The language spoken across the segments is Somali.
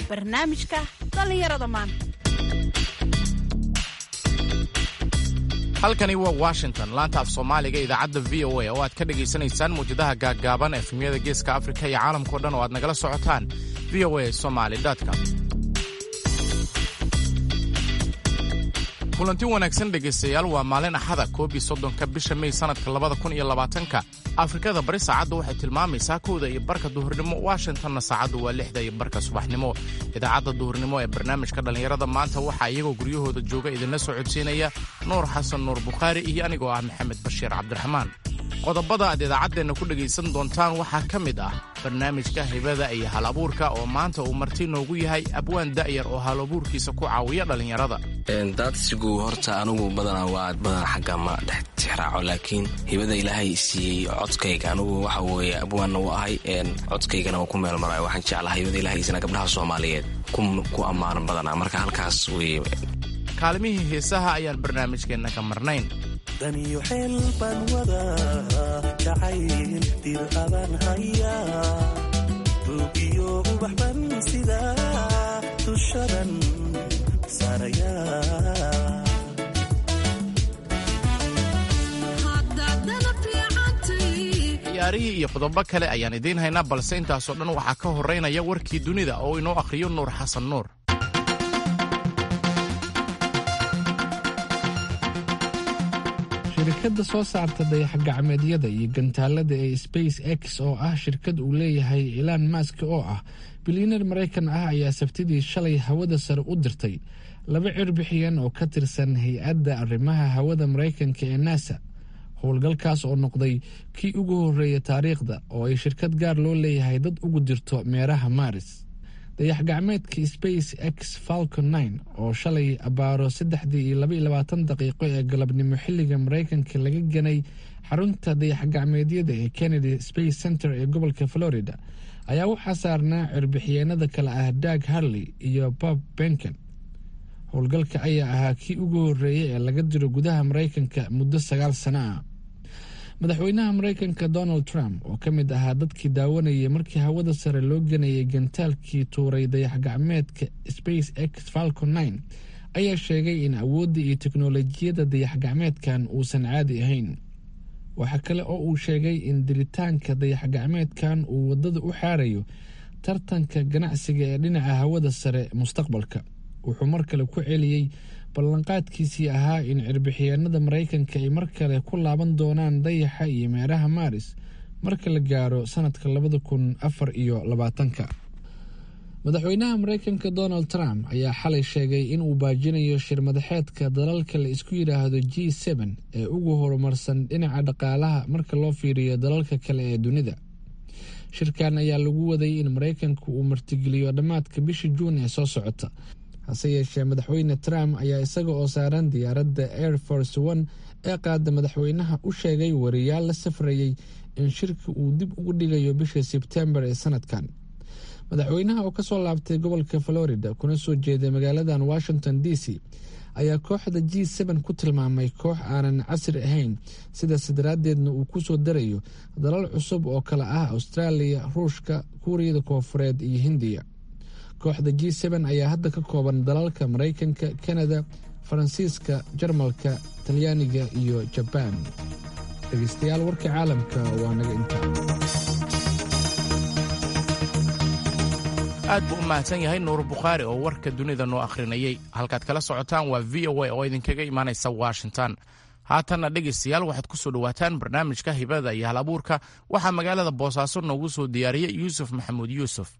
barnaamijka dhallinyarada maanta halkani waa washington laanta af soomaaliga idaacadda v o a oo aad ka dhegaysanaysaan mawjadaha gaaggaaban efemyada geeska afrika iyo caalamkao dhan oo aad nagala socotaan v o a somaly com kulanti wanaagsan dhegaystayaal waa maalin axada koob iyo soddonka bisha mey sannadka labada kun iyo labaatanka afrikada bari saacaddu waxay tilmaamaysaa kowda iyo barka duhurnimo washingtonna saacaddu waa lixda iyo barka subaxnimo idaacadda duhurnimo ee barnaamijka dhallinyarada maanta waxaa iyagoo guryahooda jooga idinla soo codsiinaya nuur xasan nuur bukhaari iyo anigoo ah maxamed bashiir cabdiraxmaan qodobada aad idaacaddeenna ku dhegaysan doontaan waxaa ka mid ah barnaamijka hibada iyo hal abuurka oo maanta uu marti noogu yahay abwaan da'yar oo hal abuurkiisa ku caawiya dhallinyarada daadsigu horta anugu badanaa waa badan xagga ma dhex tixraaco laakiin hibada ilaahay siiyey codkayga anugu waxa weeye abwaanna u ahay codkaygana waa ku meel maraayo waxaan jeclaha hibada ilahaysana gabdhaha soomaaliyeed ku ammaanan badanaa marka halkaas weye kaalmihii heesaha ayaan barnaamijkeenna ka marnayn daniyo xeel baan wadaa jacayl dir abaan hayaa buugiyo ubax ban sidaa dushadan saarayaa ciyaarihii iyo qodobo kale ayaan idiin haynaa balse intaasoo dhan waxaa ka horraynaya warkii dunida oo inoo akhriyo nuur xasan nuur shirkadda soo saarta dayax-gacmeedyada iyo gantaalada ee space x oo ah shirkad uu leeyahay ilaan mask oo ah bilyaneer maraykan ah ayaa sabtidii shalay hawada sare u dirtay laba cirbixiyan oo ka tirsan hay-adda arrimaha hawada maraykanka ee nasa howlgalkaas oo noqday kii ugu horreeya taariikhda oo ay shirkad gaar loo leeyahay dad ugu dirto meeraha maaris dayax-gacmeedka space x falcon nine oo shalay abaaro saddexdii iyo labaiyo labaatan daqiiqo ee galabnimo xilliga maraykanka laga ganay xarunta dayax-gacmeedyada ee kennedy space center ee gobolka florida ayaa waxaa saarnaa cirbixiyeenada kale ah dag harley iyo bob benken howlgalka ayaa ahaa kii ugu horreeyay ee laga diro gudaha maraykanka muddo sagaal sano ah madaxweynaha maraykanka donald trump oo ka mid ahaa dadkii daawanayay markii hawada sare loo ganayay gantaalkii tuuray dayax-gacmeedka space x falcon nine ayaa sheegay in awoodda iyo teknolojiyadda dayax-gacmeedkan uusan caadi ahayn waxaa kale oo uu sheegay in diritaanka dayax-gacmeedkan uu waddada u xaarayo tartanka ganacsiga ee dhinaca hawada sare mustaqbalka wuxuu mar kale ku celiyey ballanqaadkiisii ahaa in cirbixiyeenada maraykanka ay mar kale ku laaban doonaan dayaxa iyo meeraha maaris marka la gaaro sanadka labada kun afar iyo labaatanka madaxweynaha maraykanka donald trump ayaa xalay sheegay in uu baajinayo shir madaxeedka dalalka la isku yidhaahdo g seben ee ugu horumarsan dhinaca dhaqaalaha marka loo fiiriyo dalalka kale ee dunida shirkan ayaa lagu waday in maraykanku uu martigeliyo dhammaadka bisha juun ee soo socota hase yeeshee madaxweyne trump ayaa isaga oo saaran diyaaradda air force one ee qaada madaxweynaha u sheegay wariyaal la safrayay in shirka uu dib ugu dhigayo bisha sebtembar ee sanadkan madaxweynaha oo kasoo laabtay gobolka florida kuna soo jeeday magaaladan washington d c ayaa kooxda g seben ku tilmaamay koox aanan casri ahayn sidaas daraaddeedna uu ku soo darayo dalal cusub oo kale ah austraaliya ruushka kuuriyada koofureed iyo hindiya kooxda g seben ayaa hadda ka kooban dalalka maraykanka kanada faransiiska jarmalka talyaaniga iyo jabaan dhegeystayaal warka caalamka waa naga intaa aad buu u mahadsan yahay nuur bukhaari oo warka dunida noo akhrinayay halkaad kala socotaan waa v o a oo idinkaga imaanaysa washington haatanna dhegaystayaal waxaad ku soo dhowaataan barnaamijka hibada iyo hal abuurka waxaa magaalada boosaaso noogu soo diyaariyey yuusuf maxamuud yuusuf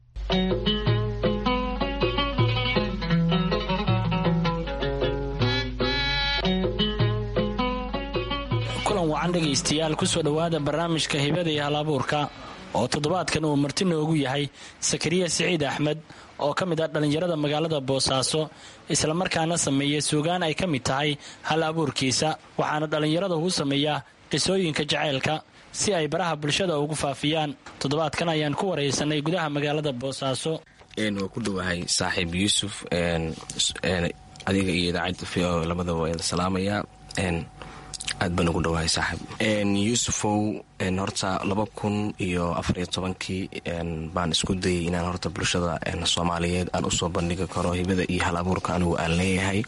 kulan wacan dhegaystayaal kusoo dhowaada barnaamijka hibada iyo hal abuurka oo toddobaadkan uu marti noogu yahay sakariya siciid axmed oo ka mid ah dhallinyarada magaalada boosaaso islamarkaana sameeya suugaan ay ka mid tahay hal abuurkiisa waxaana dhallinyarada uu sameeyaa qisooyinka jacaylka si ay baraha bulshada ugu faafiyaan toddobaadkan ayaan ku waraysanay gudaha magaalada boosaaso waa ku dhowahay saaxiib yuusuf adiga iyo idaacadda v o labadaba waa idin salaamayaa aad baan ugu dhawahay saaxiib yuusufow horta laba kun iyo afariyo tobankii baan isku dayay inaan horta bulshada soomaaliyeed aan usoo bandhigi karo hibada iyo hal abuurka anigu aan leeyahay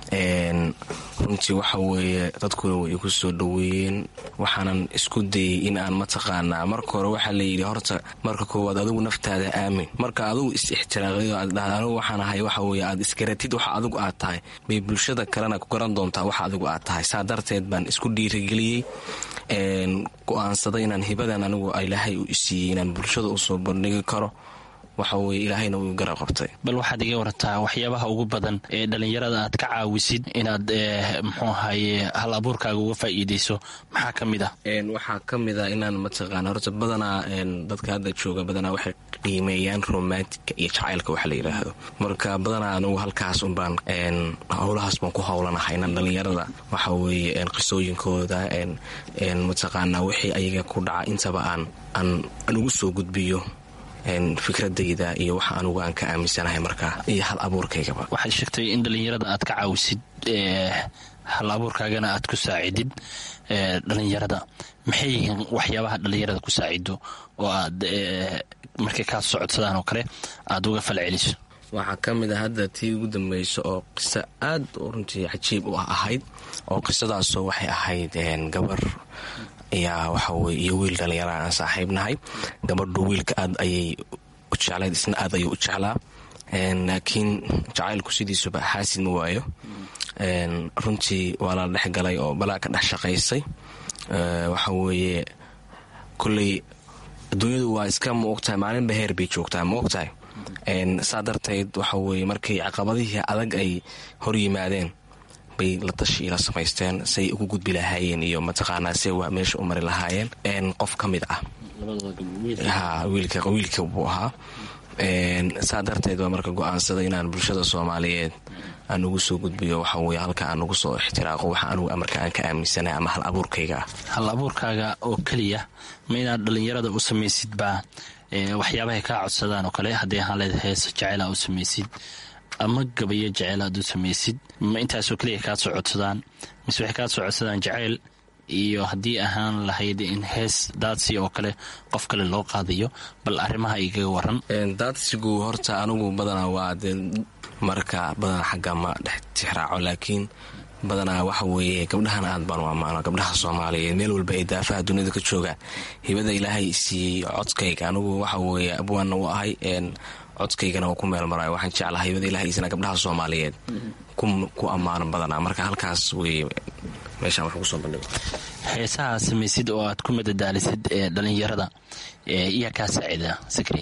runtii waxa weeye dadkuna way igu soo dhoweeyeen waxaanan isku dayay in aan mataqaanaa marka hore waxaa layidhi horta marka koowaad adigu naftaada aamin marka adigu is-ixtiraaqyo aad dhahda anigu waxaan ahay waxa weye aad isgaratid waxa adigu aad tahay bay bulshada kalena ku garan doontaa waxa adigu aad tahay saa darteed baan isku dhiirigeliyey go-aansaday inaan hibadan anigu ilaahay u isiiyey inaan bulshada usoo bandhigi karo waxa weye ilaahayna wuu garab qabtay bal waxaad iga warataa waxyaabaha ugu badan ee dhallinyarada aad ka caawisid inaad muxuu ahaye hal abuurkaaga uga faa'iideyso maxaa ka mid ah waxaa ka mid a inaan mataqaana horta badanaa dadka hadda jooga badanaa waxay qiimeeyaan romantika iyo jacaylka waxa la yidhaahdo marka badanaa anigu halkaas unbaan howlahaas baan ku howlanahay inaan dhallinyarada waxa weeye qisooyinkooda mataqaana wixii ayaga ku dhaca intaba aan aan ugu soo gudbiyo fikradayda iyo waxa anugu aan ka aaminsanahay markaa iyo hal abuurkaygaba waxaad sheegtay in dhallinyarada aad ka caawisid hal abuurkaagana aad ku saacidid dhallinyarada maxay yihiin waxyaabaha dhallinyarada ku saacido oo aad markay kaa socodsadaan oo kale aad uga falceliso waxaa ka mid a hadda tii ugu dambayso oo qiso aad runtii cajiib u ahayd oo qisadaasoo waxay ahayd gabar ayaa waxaweye iyo wiil dhallinyaraha aan saaxiibnahay gabadhu wiilka aad ayay u jeclayd isna aad ayuu u jeclaa laakiin jacaylku sidiisuba xaasid ma waayo runtii waa la dhex galay oo balaa ka dhex shaqaysay waxa weeye kolley adduunyadu waa iska ma ogtahay maalinba heer bay joogtaa ma ogtahay saa darteed waxa weye markay caqabadihii adag ay hor yimaadeen bay la tashi ila samaysteen say ugu gudbi lahaayeen iyo mataqaanaa se meesha u mari lahaayeen qof ka mid ah wiilka buu ahaa saa darteed baa marka go-aansada inaan bulshada soomaaliyeed aan ugu soo gudbiyo waxa weye halka aan ugu soo ixtiraaqo waxa anugu marka aan ka aaminsanahay ama hal abuurkayga ah hal abuurkaaga oo keliya ma inaad dhallinyarada u samaysid baa waxyaabahay kaa codsadaan oo kale haddii ahaan leed heesa jaceyla u samaysid ama gabayo jaceyl aad u samaysid ma intaasoo keliya kaa soo codsadaan mise waxay kaa soo codsadaan jaceyl iyo haddii ahaan lahayd in hees daadsi oo kale qof kale loo qaadayo bal arrimaha igaga waran daadsigu horta anigu badanaa waa dee marka badanaa xagga ma dhex tixraaco laakiin badanaa waxa weeye gabdhahan aad baan u ammaano gabdhaha soomaaliyeed meel walba ay daafaha duniyada ka joogaan hibada ilaahay siiyey codkayga anigu waxa weeye abwaanna u ahay codkaygana waa ku meel marayo waxaan jeclahay hibada ilahay isna gabdhaha soomaaliyeed ku ammaano badanaa marka halkaas weye meeshaan wax kusoo bandhigo heesaha samaysid oo aad ku madadaalisid ee dhallinyarada iyaa kaa saacida sakri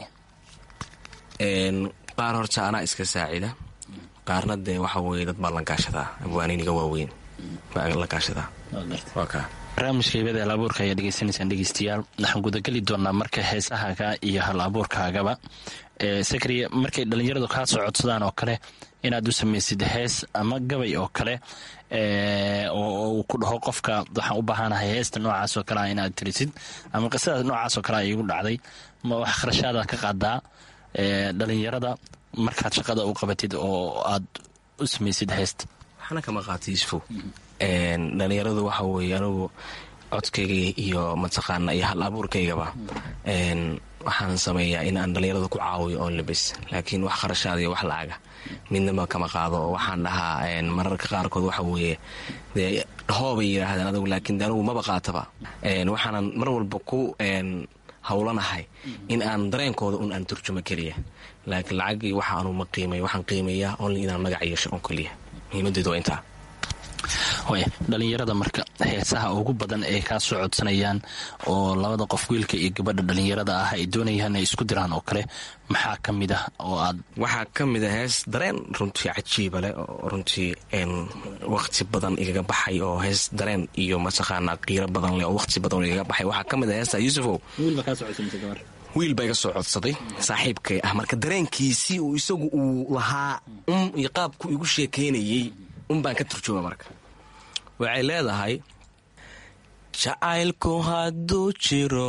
qaar horta anaa iska saacida qaarna dee waxa weye dad baan la gaashadaa abwaaniniga waaweyn baan la gaashadaa waa kaa barnaamijka hibada hal abuurka ayaa dhegeysanaysaan dhegeystayaal waxaan gudageli doonaa marka heesahaaga iyo hal abuurkaagaba sakriya markay dhallinyaradu kaa soo codsadaan oo kale inaad u samaysid hees ama gabay oo kale oo uu ku dhaho qofka waxaan u baahanahay heesta noocaasoo kale ah inaad tirisid ama qisadaas noocaasoo kale a iigu dhacday ma wax kharashaadaad ka qaadaa dhalinyarada markaad shaqada u qabatid oo aad u samaysid heesta waxna kama qaata yusufow dhalinyaradu waxa weeye anigu codkayga iyo mataqaana iyo hal abuurkaygaba waxaan sameeyaa in aan dhallinyarada ku caawiyo oon labis laakiin wax kharashaada iyo wax lacaga midnaba kama qaado oo waxaan dhahaa mararka qaarkood waxa weeye dee hoobay yidhaahdeen adagu laakiin anigu maba qaataba waxaanan mar walba ku howlanahay in aan dareenkooda un aan turjumo keliya laakiin lacagii waxa anu ma qiimay waxaan qiimeeyaa only inaan magac yeesho on keliya muhiimadeedu waa intaa way dhalinyarada marka heesaha ugu badan ee kaa soo codsanayaan oo labada qof wiilka iyo gabadha dhalinyarada ah ay doonayaan ay isku diraan oo kale maxaa ka mid ah oo aad waxaa ka mid a hees dareen runtii cajiiba leh oo runtii waqti badan igaga baxay oo hees dareen iyo mataqaanaa qiiro badan leh oo waqti badan igaga baxay waxaa ka mid a heesta yuusufow wiil baa iga soo codsaday saaxiibkay ah marka dareenkiisii uu isagu uu lahaa un iyo qaabku igu sheekaynayey un baan ka turjuuma marka waxay leedahay jacaylku hadduu jiro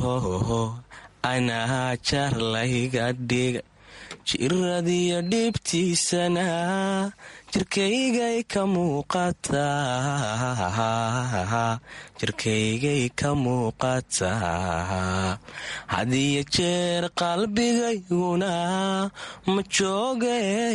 anaa jarlayga dhiga jiradiyo dhibtiisana jirkaygay ka muuqataa jirkaygay ka muuqataa hadiyo jeer qalbigayguna ma jooge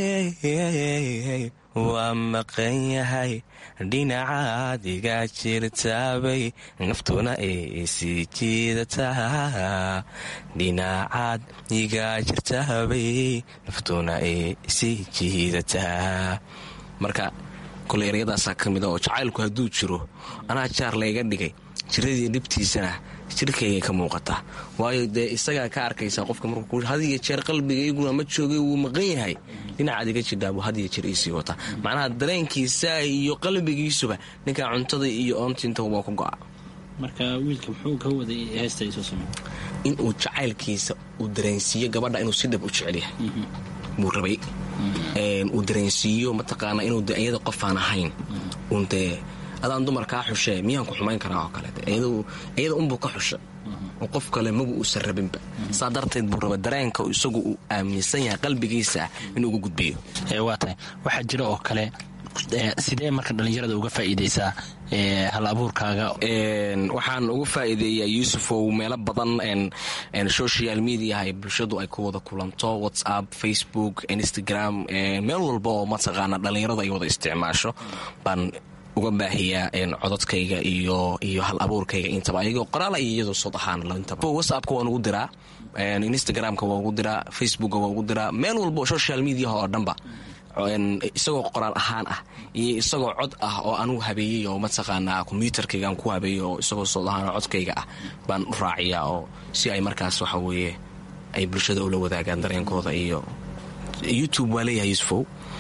waa maqan yahay dhinacaad iga jirtaabay naftuna ay sii jiidataa dhinacaad iga jirtaabay naftuna ay sii jiidataa marka kole eryadaasaa ka mid a oo jacaylku hadduu jiro anaa jaar layga dhigay jiradii dhibtiisana jirkaygay ka muuqataa waayo dee isagaa ka arkaysaa qofka markuu hadiyo jeer qalbigayguna ma joogay wuu maqan yahay dhinacaad iga jidhaabuu hadiyo jeer iisii wataa macnaha dareenkiisa iyo qalbigiisuba ninkaa cuntada iyo oontiinta waa ku go'a marka wiilka muxuu ka waday heestaysoo samey inuu jacaylkiisa uu dareensiiyo gabadha inuu si dhab u jecel yahay buu rabay uu dareensiiyo mataqaana inuu de iyada qofaan ahayn uun dee adaan dumarkaa xushee miyaan ku xumayn karaa oo kaleete iyada unbuu ka xusha oo qof kale magu uusan rabinba saa darteed buu raba dareenka isagu uu aaminsan yahay qalbigiisa ah inuu uga gudbiyo waa tahay waxaa jira oo kale sidee marka dhallinyarada uga faa'iidaysaa hal abuurkaaga waxaan uga faa'iideeyaa yuusufow meelo badan social mediaha ay bulshadu ay ku wada kulanto whatsapp facebook instagram meel walba oo mataqaana dhallinyaradu ay wada isticmaasho baan uga baahiyaa cododkayga iyo iyo hal abuurkayga intaba ayagoo qoraala iyo iyadoo sod ahaan whatsappka waan ugu diraa instagramka waan ugu diraa facebookka waan ugu diraa meel walba oo social mediaha oo dhanba isagoo qoraal ahaan ah iyo isagoo cod ah oo anugu habeeyey oo mataqaanaa kombyuutarkayga aan ku habeeyey oo isagoo sod ahaan oo codkayga ah baan u raaciyaa oo si ay markaas waxa weeye ay bulshada ula wadaagaan dareenkooda iyo youtube waa leeyahay yusufow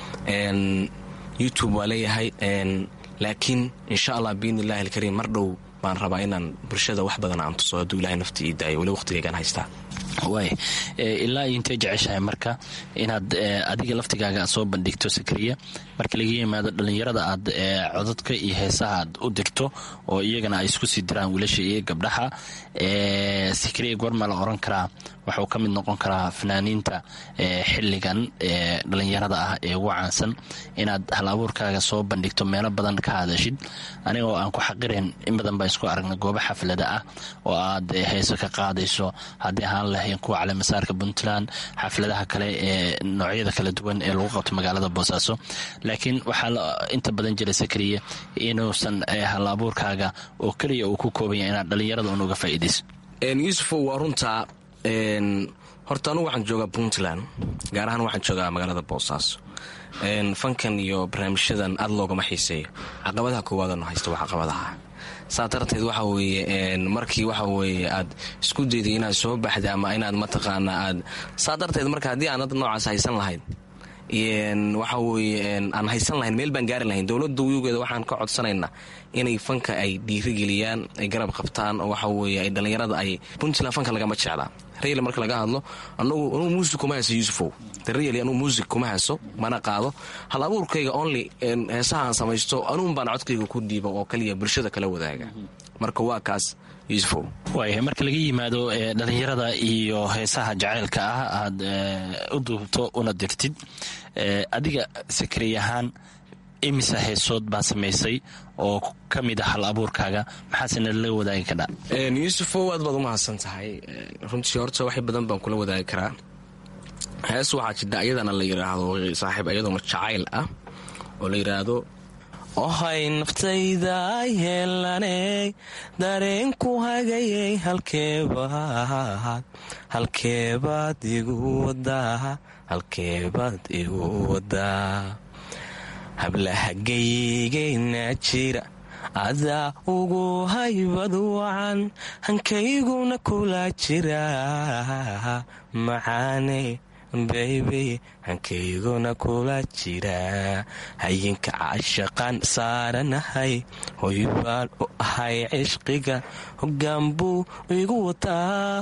youtube waa leeyahay laakiin insha allah biidni illahi alkariim mar dhow baan rabaa inaan bulshada wax badan aan tuso hadduu ilahay nafti ii daayo weli waqtigaygaan haystaa waay ilaa iyo intay jeceshahay marka inaad adiga laftigaaga aad soo bandhigto sakriya marka laga yimaado dhallinyarada aad codadka iyo heesaha aad u dirto oo iyagana ay isku sii diraan wiilasha iyo gabdhaha sakriya goorma la oran karaa waxuu ka mid noqon karaa fanaaniinta xilligan dhallinyarada ah ee ugu caansan inaad hal abuurkaaga soo bandhigto meelo badan ka hadashid aniga oo aan ku xaqirayn in badan baan isku aragna goobo xaflada ah oo aad heeso ka qaadayso haddii ahaan lahayn kuwa caleemasaarka puntland xafladaha kale ee noocyada kala duwan ee lagu qabto magaalada boosaaso laakiin waxaa inta badan jira sakriye inuusan hal abuurkaaga oo keliya uu ku koobanya inaad dhallinyarada un uga faa'iidayso yuusufow waa runtaa horta anugu waxaan joogaa puntland gaar ahaan waxaan joogaa magaalada boosaaso fankan iyo barnaamijyadan aad loogama xiiseeyo caqabadaha koowaadano haysta waa caqabadaha saa darteed waxa weeye markii waxa weeye aad isku dayday inaad soo baxda ama inaad mataqaanaa aad saa darteed marka haddii aanad noocaas haysan lahayn waxa weeye aan haysan lahayn meel baan gaari lahayn dowladda wiyugeeda waxaan ka codsanaynaa inay fanka ay dhiirigeliyaan ay garab qabtaan oo waxa weeye ay dhallinyarada ay puntland fanka lagama jeclaa rayl marka laga hadlo anugu anugu muusig kuma hayso yuusufow darayali anugu muusig kuma hayso mana qaado hal abuurkayga only heesahaan samaysto anuun baan codkayga ku dhiiba oo kaliya bulshada kala wadaaga marka waa kaas yuusufow waaya marka laga yimaado dhallinyarada iyo heesaha jacaylka ah aad u duubto una dirtid adiga sakriy ahaan imisa heesood baa samaysay oo ka mid a hal abuurkaaga maxaasena la wadaagi kadhaa yuusufow aad baad u mahadsan tahay runtii horta wax badan baan kula wadaagi karaa hees waxaa jidha ayadana la yidhaahdo saaxiib ayadoona jacayl ah oo la yidhaahdo ohay naftayda yeelaney dareenku hagayay halkeebaad halkeebaad igu wadaa halkeebaad igu wadaa hablahagaygayna jira adaa ugu haybad wacan hankayguna kula jira macaane baybey hankayguna kula jira hayinka cashaqaan saaranahay hoybaan u ahay cishqiga hogaanbuu igu wataa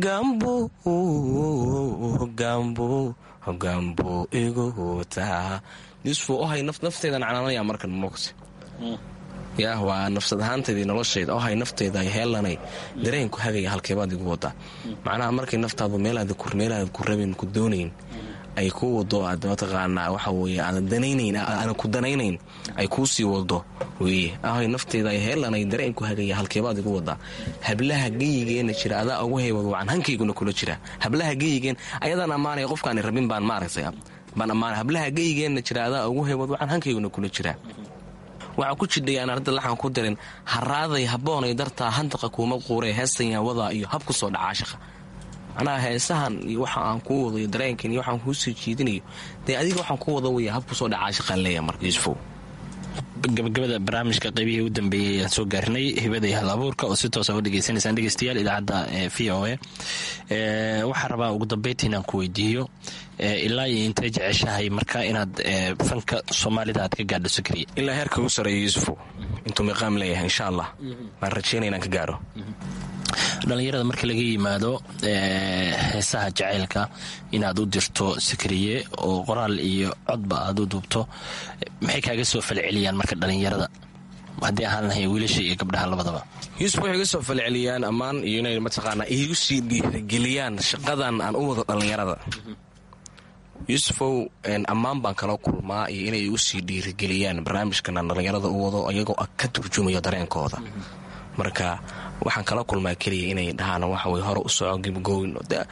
hogaanbuu igu wataa yusuf ohay nafteydan canaanaya markan moogta yaa waa nafsad ahaantaydii noloshayda ohay nafteyda heelanay dareenku hagaya halkeebaad igu wadaa macnaha markay naftaadu meelaada ku rabin ku doonayn ay kuu wado aad mataqaanaa waxa weye aanad danaynayn aanan ku danaynayn ay kuu sii wado weye ahoy nafteeda ay heelanay dareenku hagaya halkeebaad igu wadaa hablaha geyigeenna jira adaa ugu heywad wacan hankayguna kula jira hablaha geyigeen ayadaan ammaanaya qofkaani rabin baan maaragtay baan ammaanay hablaha geyigeenna jira adaa ugu heywad wacan hankayguna kula jira waxaa ku jidhay aan arda laxan ku darin haraaday habboonay dartaa handaqa kuuma quuree heestan wadaa iyo hab ku soo dhacaa shaqa macnaha heesahan iyo waxa aan kuu wado iyo dareenkan iyo waxaan kuu soo jiidinayo dee adiga waxaan ku wada waya hab ku soo dhacaa shaqaan leeya marka yuusufow gabagabada barnaamijka qaybihii u dambeeyey ayaan soo gaarnay hibada iyo hal abuurka oo si toosa u dhegeysanaysaan dhegeystayaal idaacadda v o a waxaan rabaa ugu dambeynta inaan ku weydiiyo ilaa iyo intay jeceshahay marka inaad fanka soomaalida aad ka gaadho sakriya ilaa heerka ugu sareeyo yuusufow intuu miqaam leeyahay insha allah baan rajeynaya inaan ka gaaro dhallinyarada marka laga yimaado heesaha jacaylka inaad u dirto sakriye oo qoraal iyo codba aad u duubto maxay kaaga soo falceliyaan marka dhallinyarada haddii ahaan lahay wiilasha iyo gabdhaha labadaba yuusuf waxay iga soo falceliyaan ammaan iyo inay mataqaanaa iigu sii dhiirigeliyaan shaqadan aan u wado dhallinyarada yuusufow ammaan baan kala kulmaa iyo inay igu sii dhiirigeliyaan barnaamijkan aan dhallinyarada u wado iyagoo ka turjumayo dareenkooda marka waxaan kala kulmaa keliya inay dhahaan waxawey hore u soco gibgooyn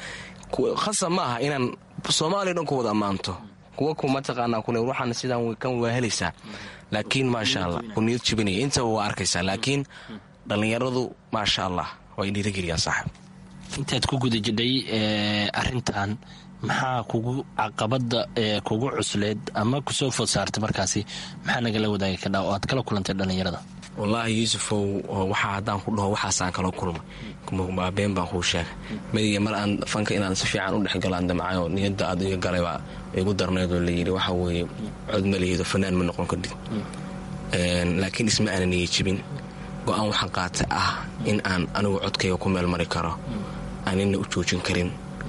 khasab ma aha inaan soomaaliya dhan ku wada ammaanto kuwa ku mataqaanaa kule waxaan sidaan kan waa helaysaa laakiin maasha allah ku niyad jibinaya intaba waa arkaysaa laakiin dhallinyaradu maasha allah way dhiirigeliyaan saaxib intaad ku guda jidhay arintan maxaa kugu caqabada kugu cusleed ama kusoo food saartay markaasi maxaa nagala wadaagi kadhaa oo aad kala kulantay dhallinyarada wallaahi yuusufow waxaa haddaan ku dhaho waxaasaan kala kulmay been baan kuu sheegay madiga mar aan fanka inaan si fiican u dhexgalo aan damcayo niyadda aad iga galaybaa igu darnaydoo layidhi waxa weeye cod ma lihido fanaan ma noqon kadib laakiin isma aana niya jibin go-aan waxaan qaatay ah in aan anigu codkayga ku meel mari karo aanina u joojin karin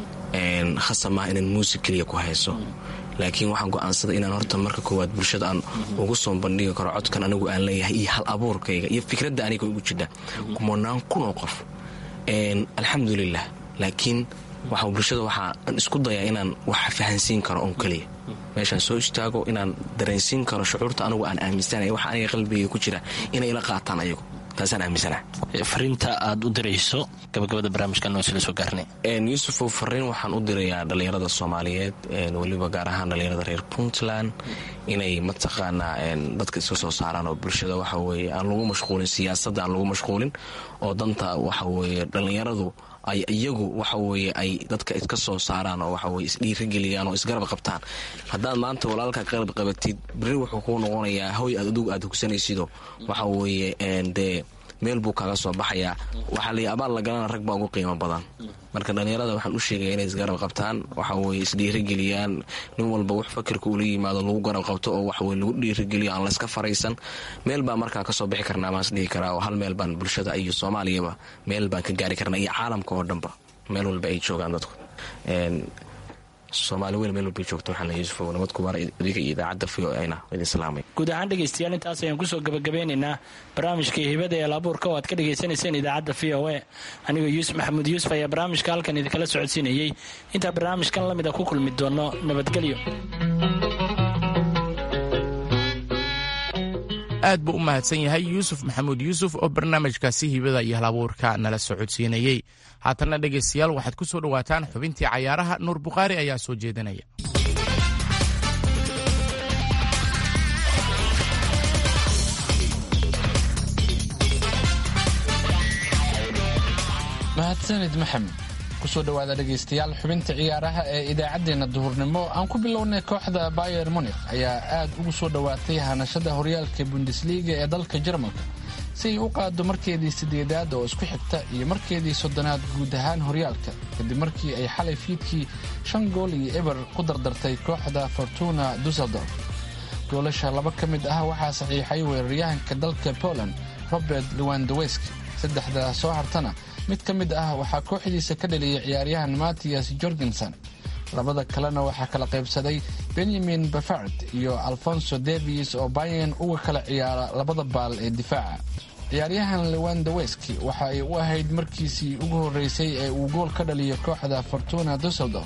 khasab maaha inaan muusig keliya ku hayso laakiin waxaan go'aansaday inaan horta marka koowaad bulshada aan ugu soo bandhigi karo codkan anigu aan leeyahay iyo hal abuurkayga iyo fikradda aniga ugu jidha kumanaan kun oo qof alxamdulilah laakiin waxa bulshada waxaa isku dayaa inaan wax fahansiin karo oon keliya meeshaan soo istaago inaan dareensiin karo shucuurta anigu aan aaminsanaya waxa aniga qalbigayga ku jira inay ila qaataan ayagu taasaan aaminsana fariinta aad u dirayso gabagabada barnaamijkan noo sila soo gaarnay yuusufow fariin waxaan u dirayaa dhallinyarada soomaaliyeed weliba gaar ahaan dhallinyarada reer puntland inay mataqaanaa dadka iska soo saaraan oo bulshada waxa weye aan lagu mashquulin siyaasadda aan lagu mashquulin oo danta waxa weye dhallinyaradu ay iyagu waxa weye ay dadka iska soo saaraan oo waxaweye isdhiirigeliyaan oo isgarab qabtaan haddaad maanta walaalka qarab qabatid beri wuxuu kuu noqonayaa hoy aad adugu aad hugsanaysido waxa weye dee meel buu kaaga soo baxayaa waxaa lay abaal la galana rag baa ugu qiimo badan marka dhallinyarada waxaan u sheegaya inay isgarab qabtaan waxa weye isdhiirigeliyaan nin walba wax fakirka ula yimaado lagu garab qabto oo waxaweye lagu dhiirigeliyo aan layska faraysan meel baa markaa kasoo bixi karnaa maas dhihi karaa oo hal meel baan bulshada iyo soomaaliyaba meel baan ka gaari karnaa iyo caalamka oo dhanba meel walba ay joogaan dadku soomaali weyn meel walbay joogto waxaan leeyahay yuusuf nabad kubaar adiga iyo idaacadda v o ayna idin salaamay guud ahaan dhegaystayaal intaas ayaan kusoo gabagabeynaynaa barnaamijkai hibada ee laabuurka oo aad ka dhagaysanayseen idaacadda v o a anigoo yuusuf maxamuud yuusuf ayaa barnaamijka halkan idinkala socodsiinayey intaa barnaamijkan la mid a ku kulmi doono nabadgelyo aad buu u mahadsan yahay yuusuf maxamuud yuusuf oo barnaamijkaasi hibada iyo halabuurka nala socodsiinayey haatanna dhegaystayaal waxaad ku soo dhowaataan xubintii cayaaraha nuur bukhaari ayaa soo jeedinaya mahadsanid maxamed kusoo dhowaada dhegaystayaal xubinta ciyaaraha ee idaacaddeenna duhurnimo aan ku bilownay kooxda bayer munikh ayaa aad ugu soo dhowaatay hanashada horyaalka bundesliga ee dalka jarmalka si ay u qaado markeedii sideedaad oo isku xigta iyo markeedii soddonaad guud ahaan horyaalka kadib markii ay xalay fiidkii shan gool iyo eber ku dardartay kooxda fortuna dusseldorf goolasha laba ka mid ah waxaa saxiixay weeraryahanka dalka poland robert lewandowski saddexda soo hartana mid ka mid ah waxaa kooxdiisa ka dhaliyay ciyaaryahan mattias jorgenson labada kalena waxaa kala qaybsaday benyamin bafard iyo alfonso davis oo bayan uga kala ciyaara labada baal ee difaaca ciyaaryahan lewandoweski waxa ay u ahayd markiisii ugu horreysay ee uu gool ka dhaliyo kooxda fortuna dusseldorf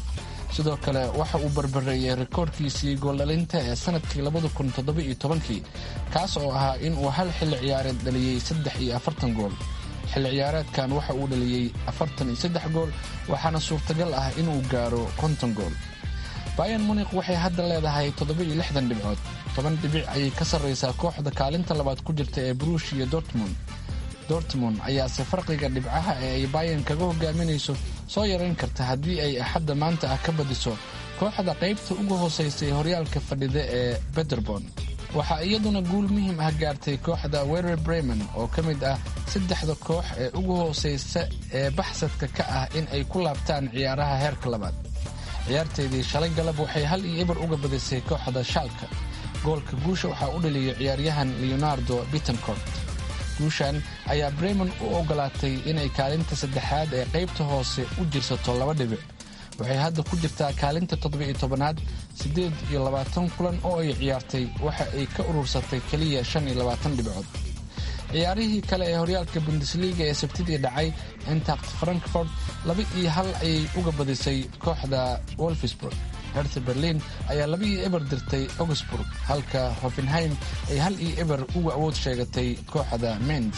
sidoo kale waxa uu barbareeyey rikoorkiisii gooldhalinta ee sanadkii labada kun toddoba-iyo tobankii kaas oo ahaa in uu hal xilli ciyaareed dhaliyey saddex iyo afartan gool xilli ciyaareedkan waxa uu dhaliyey afartan iyo saddex gool waxaana suurtagal ah inuu gaaro konton gool bayan munik waxay hadda leedahay toddoba-iyo lixdan dhibcood toban dhibic ayay ka sarraysaa kooxda kaalinta labaad ku jirta ee brush iyo dortmund dortmund ayaase farqiga dhibcaha ee ay bayan kaga hogaaminayso soo yarayn karta haddii ay axadda maanta ah ka badiso kooxda qaybta ugu hoosaysa ee horyaalka fadhida ee bederbon waxaa iyaduna guul muhiim ah gaartay kooxda werer bremen oo ka mid ah saddexda koox ee ugu hoosaysa ee baxsadka ka ah in ay ku laabtaan ciyaaraha heerka labaad ciyaarteedii shalay galab waxay hal iyo eber uga badisay kooxda shaalka goolka guusha waxaa u dhaliyey ciyaaryahan leonardo bittencourt guushan ayaa bremen u ogolaatay inay kaalinta saddexaad ee qaybta hoose u jirsato laba dhibic waxay hadda ku jirtaa kaalinta toddoba-iyo tobanaad siddeed iyo labaatan kulan oo ay ciyaartay waxa ay ka urursatay keliya shan iyo labaatan dhibcood ciyaarihii kale ee horyaalka bundesliga ee sabtidii dhacay intact frankfort laba iyo hal ayay uga badisay kooxda wolfsburg hertha berlin ayaa laba iyo eber dirtay augsburg halka hoffenheim ay hal iyo eber uga awood sheegatay kooxda mens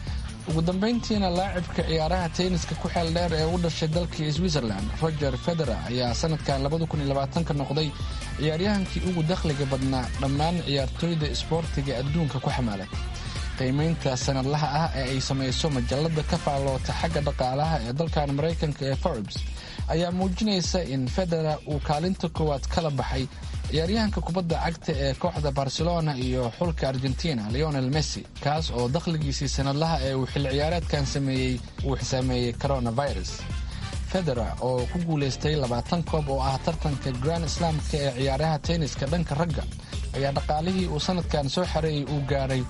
ugu dambayntiina laacibka ciyaaraha tenniska ku xeel dheer ee u dhashay dalka switzerland roger federa ayaa sanadkan ka noqday ciyaaryahankii ugu dakhliga badnaa dhammaan ciyaartooyda isboortiga adduunka ku xamaalay qiimaynta sanadlaha ah ee ay samayso majalada ka faalloota xagga dhaqaalaha ee dalkan maraykanka ee forbes ayaa muujinaysa in federa uu kaalinta koowaad kala baxay ciyaaryahanka kubadda cagta ee kooxda barcelona iyo xulka argentina leonel messi kaas oo dakhligiisii sanadlaha ee uu xilli ciyaareedkan sameeyey uu xisaameeyey coronavirus federa oo ku guulaystay labaatan koob oo ah tartanka grand slamka ee ciyaaraha tenniska dhanka ragga ayaa dhaqaalihii uu sanadkan soo xareeyey uu gaaray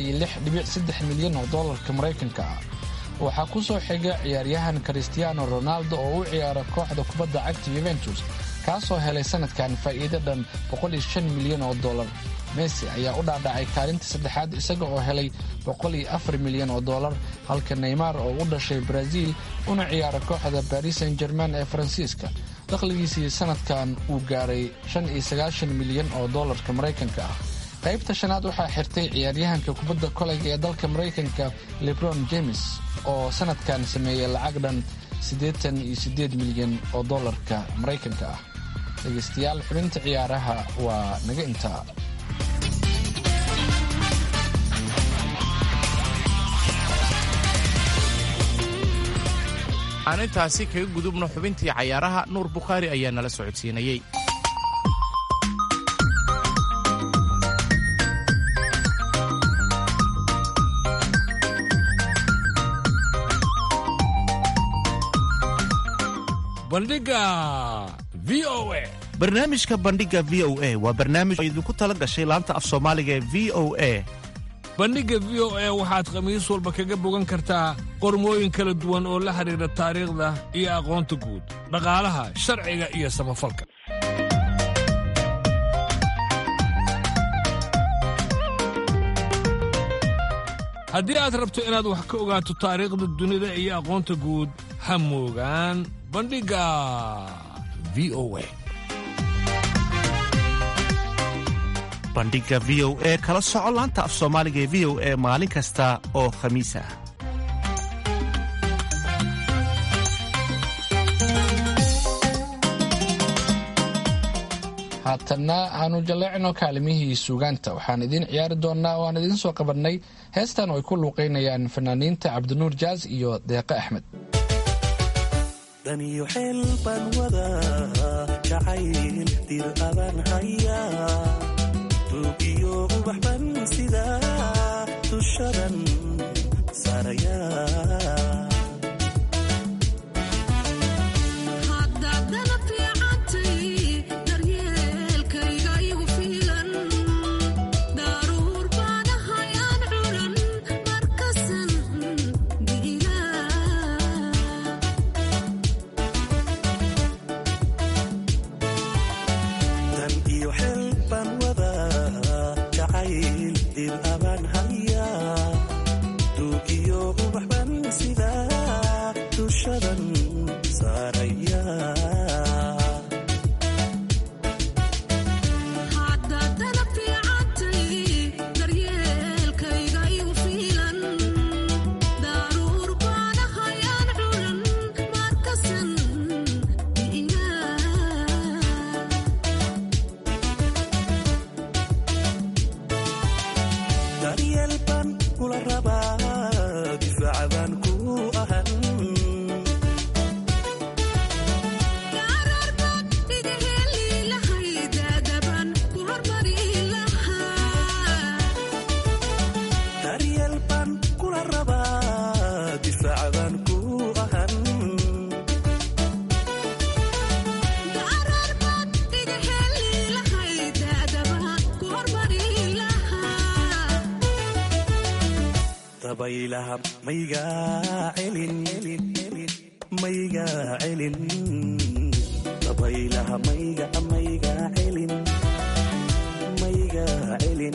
milyan oo dollarka maraykanka ah waxaa ku soo xiga ciyaaryahan christiano ronaldo oo u ciyaara kooxda kubadda cagta yuventus kaasoo helay sanadkan faa'iido dhan milyan oo dollar messi ayaa u dhaadhacay kaalinta saddexaad isaga oo helay milyan oo dollar halka neymar oo u dhashay brazil una ciyaara kooxda baris san german ee faransiiska dakhligiisii sanadkan uu gaaray milyan oo dollarka maraykanka ah qaybta shanaad waxaa xirtay ciyaaryahanka kubadda koleyga ee dalka maraykanka lebron james oo sanadkan sameeyey lacag dhan milyan oo dollarka maraykanka ah dhegaystayaal xubinta ciyaaraha waa naga intaa aan intaasi kaga gudubno xubintii cayaaraha nuur bukhaari ayaa nala socodsiinayey bandhiga v o a barnaamijka bandhiga v o a waa barnaamij oo idinku tala gashay laanta af soomaaliga ee v o a bandhigga v o a waxaad khamiis walba kaga bogan kartaa qormooyin kala duwan oo la xidhiidha taariikhda iyo aqoonta guud dhaqaalaha sharciga iyo samafalka haddii aad rabto inaad wax ka ogaato taariikhda dunida iyo aqoonta guud ha moogaan bandhigga v o a bandhiga v o e kala soco laanta af soomaaliga ee v o e maalin kasta oo khamiis ah haatanna aanu jalleecno kaalimihii suugaanta waxaan idiin ciyaari doonnaa oo aan idiin soo qabannay heestan oo ay ku luuqaynayaan fanaaniinta cabdinuur jaas iyo deeqe axmed daniyo xeel baan wadaa jacayl dir abaan hayaa tuugiyo ubax ban sidaa dushadan saarayaa dan iyo xeel baan wadaa jacayl dir abaan hayaa tuugiyo ubax ban sidaa dabaylaha maygaa celin maygaa celin dabaylaha mayga maygaa celin maygaa celin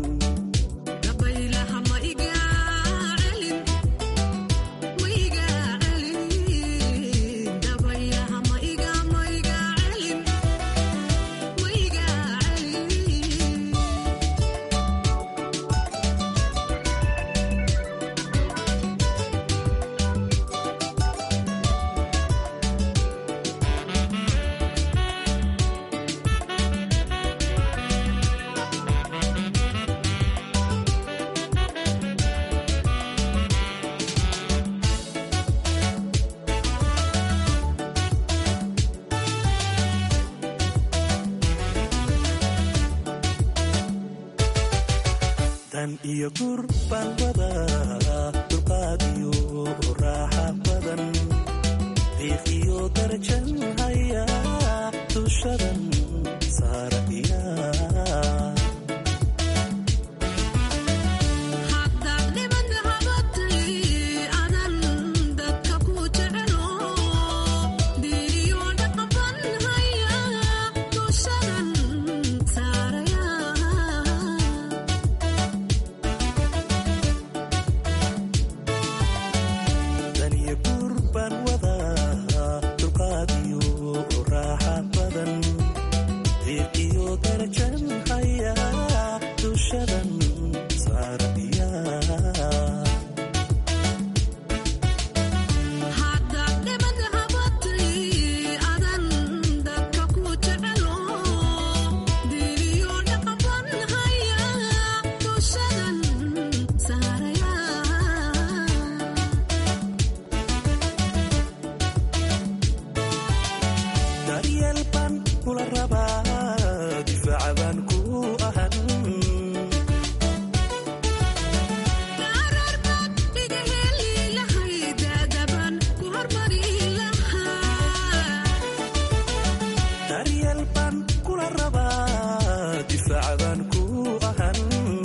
dan iyo gur baan wadaa dulqaad iyo raaxa badan diiq iyo darajan haya dushadan saaraya dan iyo gur baan wadaa dulqaad iyo raaxa badan diiq iyo darajan haya dushadan saaraya daryeel baan kula rabaa difaaca baan ku ahan daryeel baan kula rabaa difaaca baan ku ahan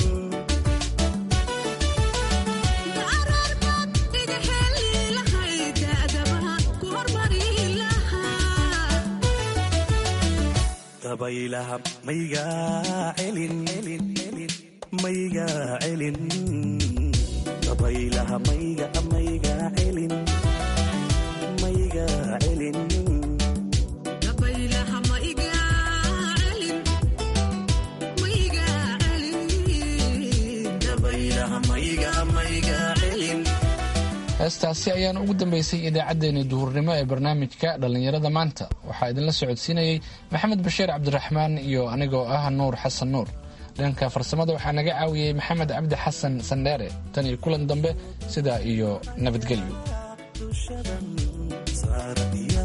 dabaylaha maygaa celin maygaa celin dabaylaha mayga maygaa celin maygaa celin dabaylaha mayga maygaa celin heestaasi ayaana ugu dambeysay idaacaddeenii duhurnimo ee barnaamijka dhallinyarada maanta waxaa idinla socodsiinayey maxamed bashiir cabdiraxmaan iyo anigoo ah nuur xasan nuur dhanka farsamada waxaa naga caawiyey maxamed cabdi xasan sandheere tan iyo kulan dambe sidaa iyo nabadgelyo dushadan saaraya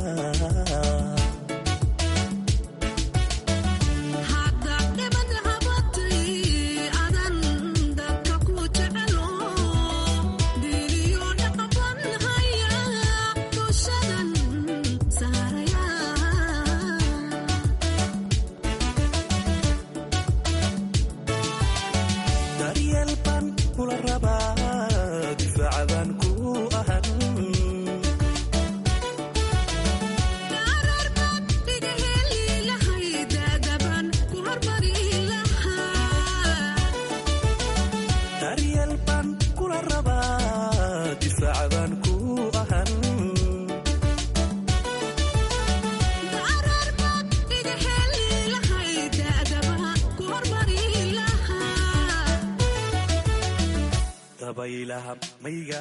daryeel baan kula rabaa difaaca baan ku ahan daryeel baan kula rabaa difaaca baan ku ahan dabaylaha mayga